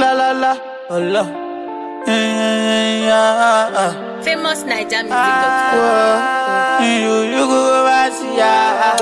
La la la, oh la. Eh, yeah, ah. Famous Naija music.com. Whoa. You, you go over see ya.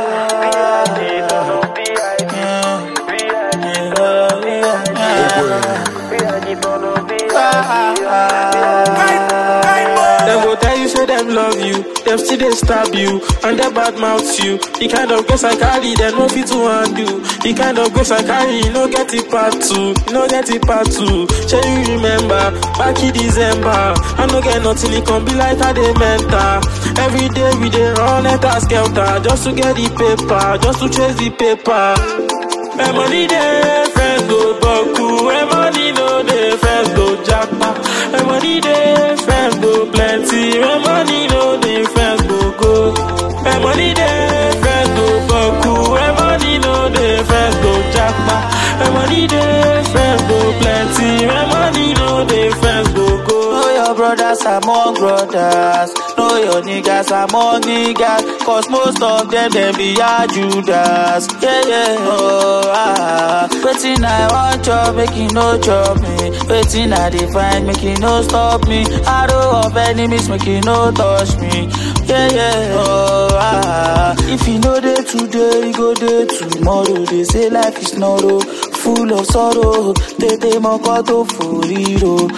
Them go tell you say them love you, them still they stab you, and they bad mouth you. The kind of grace I carry, they no fit to undo. The kind of grace I carry, you no get it part two, you no get it part two. Shall you remember back in December? I no get nothing, it can be like how they mental. Every day we dey run enter skelter just to get the paper, just to chase the paper. My money dey, friends go buckle. My money no dey, friends go jackpot. My money dey, friends go plenty. My money no dey, friends go go. My money dey, friends go buckle. My money no dey, friends go jackpot. My money dey, friends go plenty. My money no dey, friends go go. Know your brothers among brothers. Know your niggas among niggas. Cause most of them, them be a Judas. Yeah, yeah, oh, ah. Waiting, I want job, make you no chop me. Waiting, I define, make you no stop me. Arrow of enemies, make you no touch me. Yeah, yeah, oh, ah. If you know day today, you go day tomorrow. They say life is narrow, full of sorrow. Tete mokoto furiro.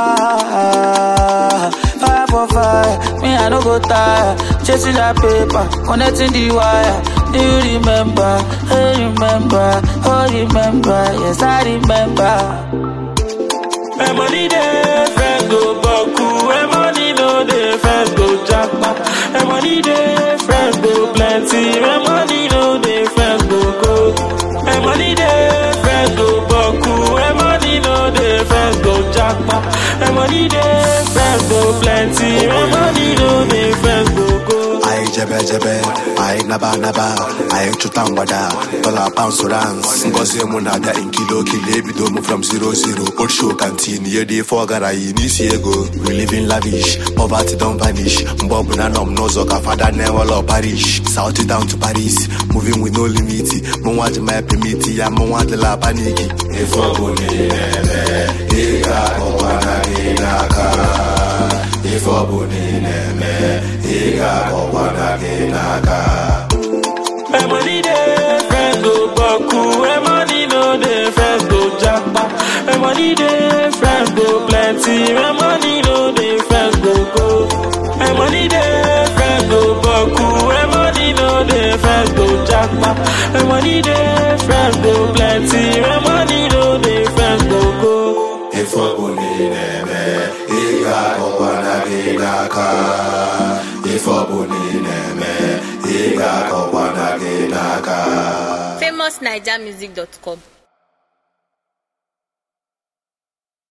Ah, fire for fire, me I no go tire. Chasing that paper, connecting the wire. Do you remember? Hey, remember? Oh, remember? Yes, I remember. My money dey, friends go buckle. My money no dey, friends go jackpot. My money dey, friends go plenty. My money no dey, friends go go. My money dey, friends go buckle. My money no dey, friends go jackpot. My money dey, friends go plenty. My money no dey, friends go go. Aye jebe jebe, aye naba naba, aye chuta mgbada, dollar pounds rans. Ngozi mụ na-abịa in kilo kilo ebido mụ from zero zero. Old show canteen, ihe dị fọ gara yi n'isi ego. We live in lavish, poverty don vanish. Mgbe ọbụla nọ m n'ụzọ ka fada na-enwelọ parish. South down to Paris, moving with no limit. Mụ nwa ji my permit ya, mụ nwa adịla paniki. Ife ọbụla ị na-eme, ị ga-akọkwana gị n'aka. Ife ọbụla ị na-eme, ị ga-akọkwana gị n'aka. My money dey, friends go buckle. My money no dey, friends go jackpot. My money dey, friends go plenty. My money no dey, friends go go. My money dey, friends go buckle. My money no dey, friends go jackpot. My money dey, friends go plenty. My money no dey, friends go go. Ife ọbụla ị na-eme, ị ga-akọkwana gị n'aka. Ife ọbụla ị na-eme, ị ga-akọkwana gị n'aka. Famous Naija music.com.